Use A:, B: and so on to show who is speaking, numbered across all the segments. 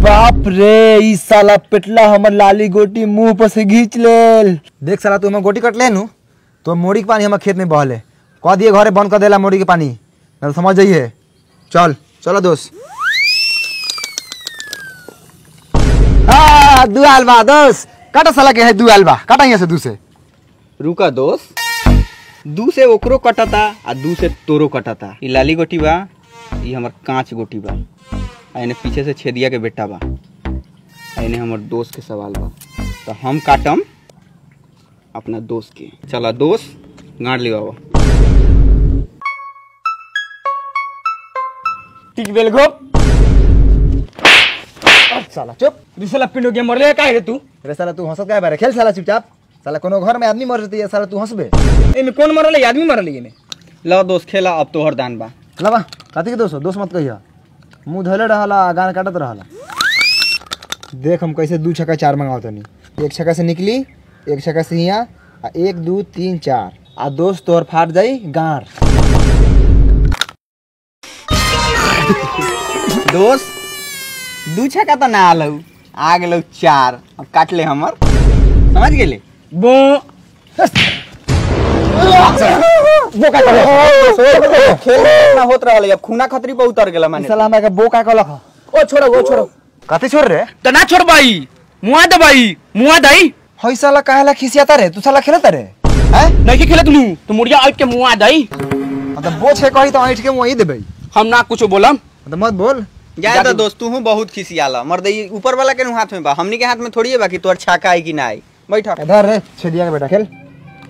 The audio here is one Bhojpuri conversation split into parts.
A: बाप रे ई साला पेटला हमर लाली गोटी मुंह पर से घींच लेल देख साला तू हमर गोटी कट ले नु तो मोड़ी के पानी हमर खेत में बहले कह दिए घरे बंद कर देला मोड़ी के पानी ना तो समझ जाइए चल चलो दोस्त हाँ दुआल बा दोस्त काटा साला के है दुआल बा काटा यहाँ से दू से
B: रुका दोस्त दू से ओकरो कटता आ दू से तोरो कटता ई लाली गोटी बा ई हमर कांच गोटी बा आ एने पीछे से छेदिया के बेटा बा आ एने हमर दोस्त के सवाल बा तो हम काटम अपना दोस्त के चला दोस्त गाड़ लिवा
C: टिक बेल घोप
A: साला चुप
C: दूसरा पिंडो के मरले काहे रे तू
A: रे साला तू हंसत काय बारे खेल साला चुपचाप साला कोनो घर में आदमी मर जती है साला तू हंसबे
C: एमे कौन मरले आदमी मरले एमे
B: लो दोस्त खेला अब तोहर दान बा
A: लबा कथी के दोस्त हो? दोस्त मत कहिया मुंह धोले रहला गान काटत रहला देख हम कैसे दू छक्का चार मंगाओ तनी एक छक्का से निकली एक छक्का से हिया आ एक दू तीन चार आ दोस्त तोहर फाट जाई गार
B: दोस्त दू छक्का तो ना आलौ आ गेलौ चार अब काट ले हमर समझ गेले
C: बो
B: खेल ना होत रहल अब खूना खतरी पर उतर गेला माने
A: साला हमरा के बो का कहलक
C: ओ छोड़ो ओ छोड़ो
A: कथी छोड़ रे
C: तो ना छोड़ भाई मुआ दे भाई मुआ दई
A: हई साला काहेला खिसियाता रे तू साला खेलता रे हैं
C: नहीं खेले तू तो मुड़िया आइट के मुआ दई
A: मतलब बो छे कही तो ऐठ के वही देबे
C: हम ना कुछ बोलम
A: मतलब मत बोल
B: जाए तो दोस्त तू बहुत खिसियाला मर्द ई ऊपर वाला के नु हाथ में बा हमनी के हाथ में थोड़ी है बाकी तोर छाका आई कि ना आई बैठा
A: इधर रे छेदिया के बेटा खेल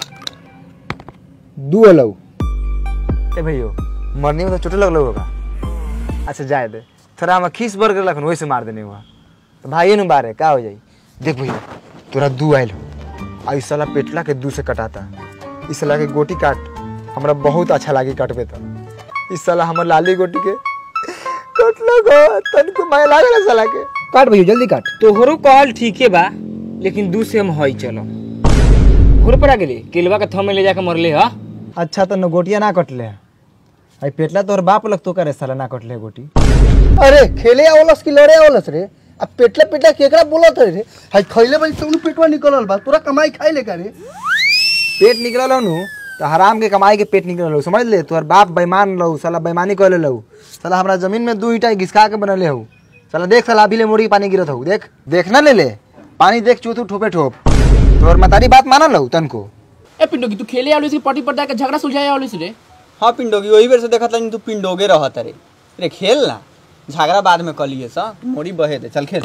A: दू अलऊ ए भैयो मरने में तो चोट लगल होगा अच्छा जाए दे थोड़ा हम खीस बर कर लखन वैसे मार देने हुआ तो भाई नु बारे का हो जाई देख भैया तोरा दू आयल हो आ इस साला पेटला के दू से कटाता इस साला के गोटी काट हमरा बहुत अच्छा लागी काटबे तो इस साला हमर लाली गोटी के कटलो गो तनको माय लागल साला के काट भैया जल्दी काट
C: तोहरो कहल ठीके बा लेकिन दू से हम हई चलो घुर पर आ गेली किलवा के थमे ले जाके मरले ह
A: अच्छा तो न गोटिया ना कटले आई पेटला तोर बाप लग तो करे साला ना कटले गोटी
D: अरे खेले आवलस कि लड़े आवलस रे अब पेटला पेटला केकरा बोलत रे हाय खइले बई तुम पेटवा निकलल बा तोरा कमाई खाए ले का रे
A: पेट निकलल हो नु तो हराम के कमाई के पेट निकलल हो समझ ले तोर बाप बेईमान लहू साला बेईमानी कर लहू साला हमरा जमीन में दू ईटा घिसका के बनले हो साला देख साला अभी ले मोड़ी के पानी गिरत हो देख देख ना ले ले पानी देख चूतू ठोपे ठोप तोर मतारी बात मानल लहू तनको
C: ए पिंडो की तू खेले आवली से पटी पर जाके झगड़ा सुलझाए आवली से रे
B: हाँ पिंडोगी वही बेर से देखत नहीं तू पिंडोगे रहत रे रे खेल ना झगड़ा बाद में कलिए सा मोड़ी बहे दे चल खेल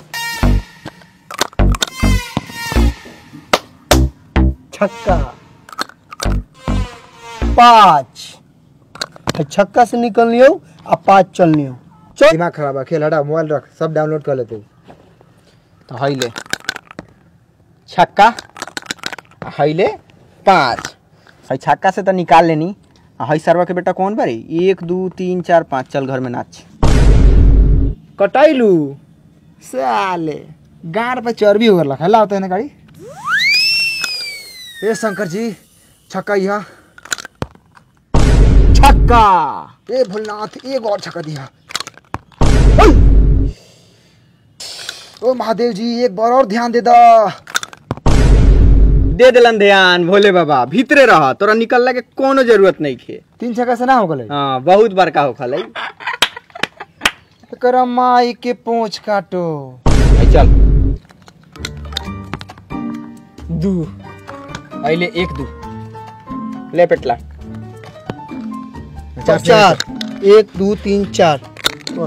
D: छक्का पाँच हाय छक्का से निकल लियो आ पाँच चल लियो चल
A: दिमाग खराब है खेल हटा मोबाइल रख सब डाउनलोड कर लेते
B: तो हई ले छक्का हई ले पाँच हई छक्का से तो निकाल लेनी आ हई सरवा के बेटा कौन बारी एक दू तीन चार पाँच चल घर में नाच
A: कटाइलू साले गार पे चर्बी हो गया हला होता है ना गाड़ी ए शंकर जी छक्का यहाँ छक्का ए भोलनाथ एक और छक्का दिया ओय! ओ महादेव जी एक बार और ध्यान दे दा
B: दे दिलन ध्यान भोले बाबा भीतरे रह तोरा निकलने के कोनो जरूरत नहीं खे
A: तीन छक्का से ना हो गए
B: हाँ बहुत बड़का हो खलै
A: कर माई के पूंछ काटो
B: हई चल
C: दू अइले एक दू
B: ले पेटला
D: चार एक दो तीन चार और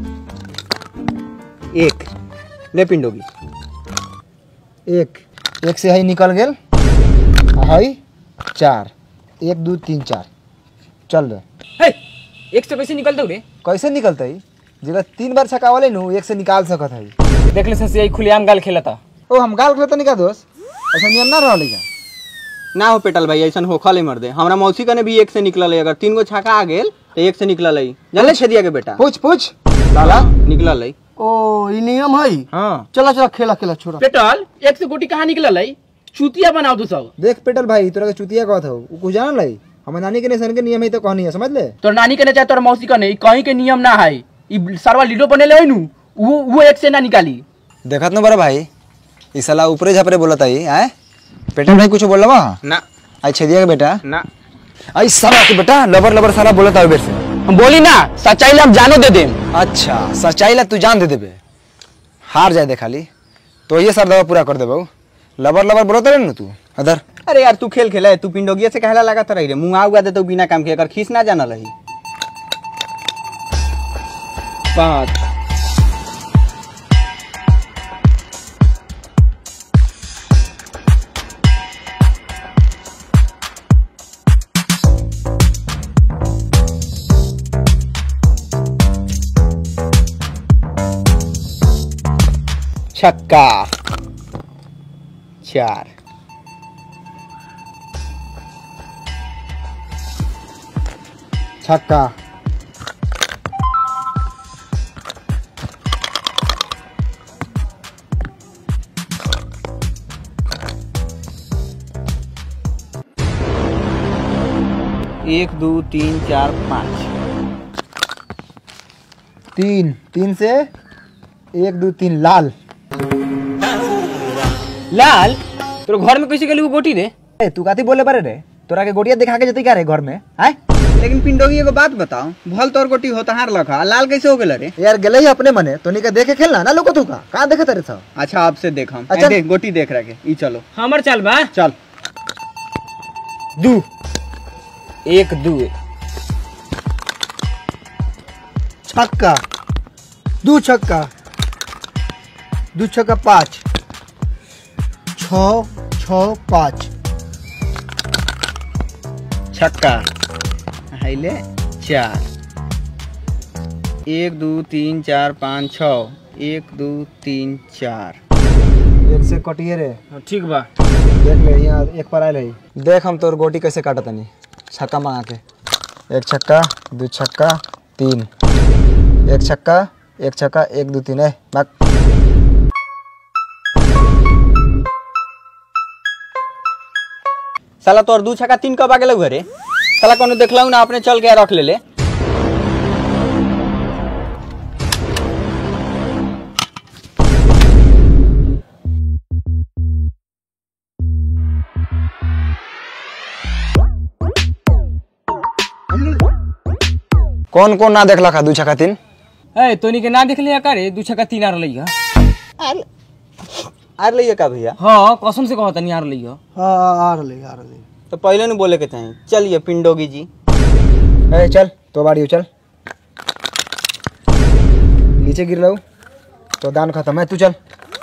B: एक ले पिंडोगी
A: एक एक से हई निकल गेल आ हई चार एक दो तीन चार चल रे
C: हे एक से कैसे निकलते रे
A: कैसे निकलते जगह तीन बार छकावले नु एक से निकाल सकत है
C: देख ले ससी खुलेआम गाल खेलता
A: ओ हम गाल खेलते नहीं का दोस्त ऐसा नियम ना रहले क्या
B: ना हो पेटल भाई ऐसा हो खले मर दे हमरा मौसी कने भी एक से निकलल है अगर तीन गो छाका आ गेल तो एक से निकलल है जानले छेदिया के बेटा
A: पूछ पूछ साला
B: निकलल है
D: ओ ई नियम है
A: हाँ
D: चला चला खेला खेला छोड़ा
C: पेटल एक से गोटी कहाँ निकलल है चूतिया बनाओ तू सब
A: देख पेटल भाई तोरा के चुतिया कहत हो उ कुछ जान लाई हमर नानी के नेशन के नियम है तो कहनी है समझ ले
C: तोर नानी के ने चाहे तोर मौसी के नहीं कहीं के नियम ना है ई सरवा लीडो बनेले है नु
B: वो वो एक से ना निकाली
A: देखत न बड़ा भाई ई साला ऊपरे झापरे बोलत आई आए पेटा भाई कुछ बोलवा
B: ना
A: आई छेदिया के बेटा
B: ना
A: आई साला के बेटा लबर लबर साला बोलत आवे बेर से
B: हम बोली ना सच्चाई हम जानो दे देम
A: अच्छा सच्चाई ला तू जान दे देबे हार जाए दे खाली तो ये सर दवा पूरा कर देबो लबर लबर बोलत रहे न तू अदर
B: अरे यार तू खेल खेला है तू पिंडोगिया से कहला लगा रही रे मुंह उगा दे तो बिना काम के अगर खींच ना जाना रही पाँच छक्का चार
A: छक्का
B: एक दो तीन चार पाँच
A: तीन तीन से एक दो तीन लाल
C: लाल तोर घर में कैसे गेली वो गोटी रे
A: ए तू काती बोले बारे रे तोरा के गोटिया दिखा के जती का रे घर में आय
B: लेकिन पिंडोगी एगो बात बताओ भल तोर गोटी होता हार लखा लाल कैसे हो गेल रे
A: यार गेले ही अपने मने तो निका देखे खेलना ना लोको तू का कहां देखे तेरे सब
B: अच्छा आपसे देख हम
A: अच्छा।
B: देख गोटी देख रखे ई चलो
C: हमर चल बा
B: चल
C: दू एक दू
D: छक्का दू छक्का दू छक्का पाँच छ छ पाँच
B: छक्का हाइले चार एक दो तीन चार पाँच छ एक दो तीन चार
A: एक से कटिए रे
C: ठीक बा
A: देख ले यहाँ एक पर आयल है देख हम तोर गोटी कैसे काटत तनी छक्का मांगा के एक छक्का दो छक्का तीन एक छक्का एक छक्का एक दो तीन है बाक
B: साला तोर दू छक्का तीन कब आ गेलौ घरे साला कोनो देखलौ ना अपने चल के रख ले ले
A: कौन कौन ना देखला खा दू छक्का तीन
C: ए तोनी के ना देख लिया का रे दू छक्का तीन आर लइहा
B: आर लइए का भैया
C: हाँ कसम से कहता नहीं आर लइहा
D: हाँ आ रही आ रही
B: तो पहले नहीं बोले के चाहिए चलिए पिंडोगी जी
A: ए चल तो बाड़ी चल नीचे गिर लो तो दान खत्म है तू चल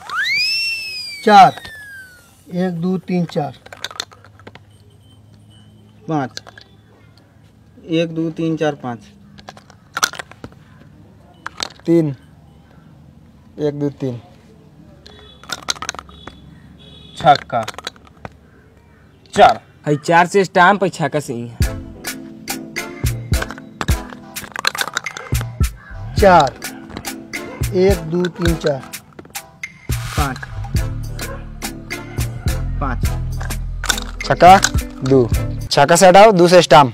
D: चार एक दो तीन चार
B: पाँच एक दो तीन चार पाँच
A: तीन एक दो तीन
B: छक्का
C: चार हई चार से स्टाम्प है छक्का से ही
D: चार एक दो तीन चार
B: पाँच पाँच
A: छक्का दो छक्का से हटाओ दो से स्टाम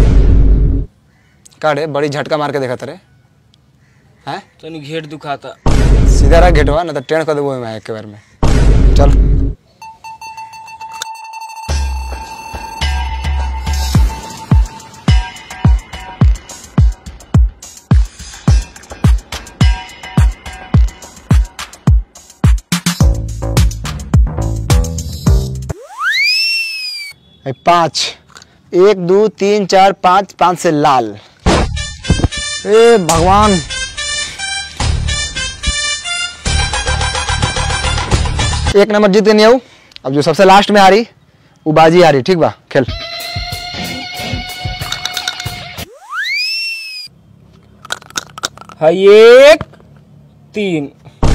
A: काढ़े बड़ी झटका मार के देखा तेरे हैं
C: तोनी घेट दुखाता
A: सीधा रहा घेटवा ना तो ट्रेन कर देबो मैं एक बार में चल ए, पाँच एक दो तीन चार पाँच पाँच से लाल ए भगवान एक नंबर जीत के नहीं आऊ अब जो सबसे लास्ट में हारी वो बाजी हारी ठीक बा खेल
C: हई एक तीन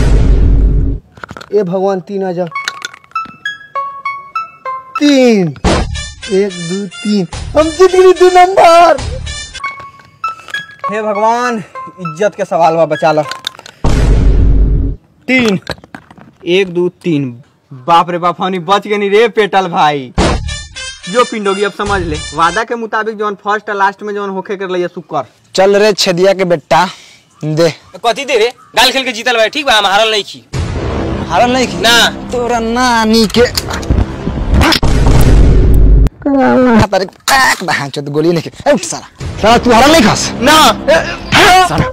D: ए भगवान तीन आ जा तीन एक दो तीन हम जीत गए दो नंबर
B: हे भगवान इज्जत के सवाल बा बचा लो तीन एक दो तीन बाप रे बाप हमनी बच गए रे पेटल भाई जो पिंडोगी अब समझ ले वादा के मुताबिक जौन फर्स्ट और लास्ट में जौन होखे कर लिया सुकर
A: चल रे छेदिया के बेटा दे
C: कथी दे रे गाल खेल के जीतल बा ठीक बा हम हारल नहीं की
A: हारल नहीं की
C: ना
A: तोरा नानी के तारे पैक बहन चोद गोली नहीं के उठ साला साला तू हारल नहीं खास
C: ना
A: साला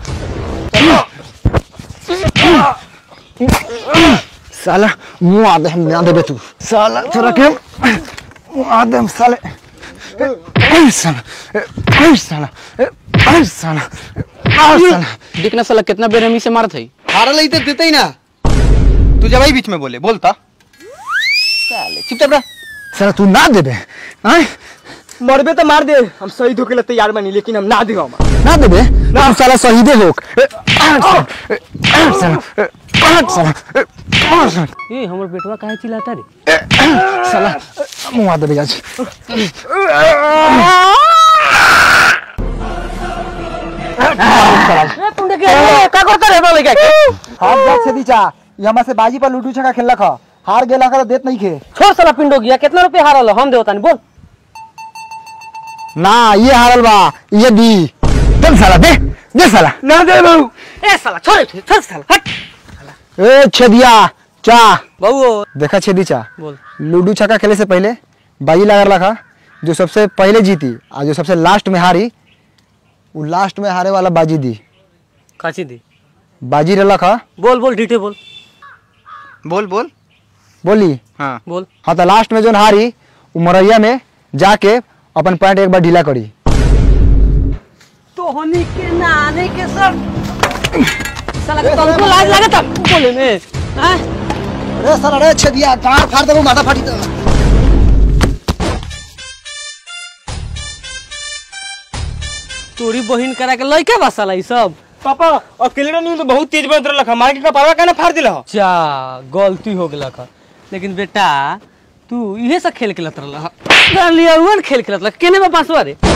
A: साला मुंह आदे हम ना देबे तू साला तोरा के मुंह आदे हम साले ऐ साला ऐ साला ऐ साला ऐ साला
E: देखना साला कितना बेरहमी से मारत है
B: हारल ही तो देते ही ना तू जब बीच में बोले बोलता साले चुपचाप रह
A: साला तू ना देबे हैं
C: मरबे तो मार दे हम शहीद होके लिए तैयार बनी लेकिन हम ना दे हम
A: ना देबे ना तू साला शहीदे होक साला साला साला
E: ए हमर बेटवा काहे चिल्लाता रे
A: साला मुंह आ देबे आज
E: का करता रे बाबा क्या
A: हाथ जात से दीचा ये हमरा से बाजी पर लूडू छका खेललक ह हार गेला कर देत नहीं खे
E: छोड़ साला पिंडो गया कितना रुपए हारल हम देवता नहीं बोल
A: ना ये हारल बा ये दी चल साला दे दे साला
C: ना दे बाबू
E: ए साला छोड़ छोड़ छोड़ साला हट
A: ए छेदिया चा
E: बाबू
A: देखा छेदी चा
E: बोल
A: लूडो छक्का खेले से पहले बाजी लगा रखा जो सबसे पहले जीती और जो सबसे लास्ट में हारी वो लास्ट में हारे वाला बाजी दी
E: काची दी
A: बाजी रखा
E: बोल बोल डीटे बोल
B: बोल बोल
A: बोली
B: हाँ
E: बोल
A: हाँ तो लास्ट में जो हारी वो मरैया में जाके अपन पैंट एक बार ढीला करी
E: तो होनी के नाने के सब साला के तुमको लाज लागत बोले में हैं
D: अरे साला रे छेदिया टार फाड़ देबो माथा फाटी तो
E: तोरी बहिन करा के लइका बा साला ई सब
C: पापा अकेले नहीं तो बहुत तेज बन रहा हमारे के कपावा कहना फाड़ दिला
E: जा गलती हो गेला का लेकिन बेटा तू इहे सब खेल के लत रहल लिया खेल के लत केने में पासवा रे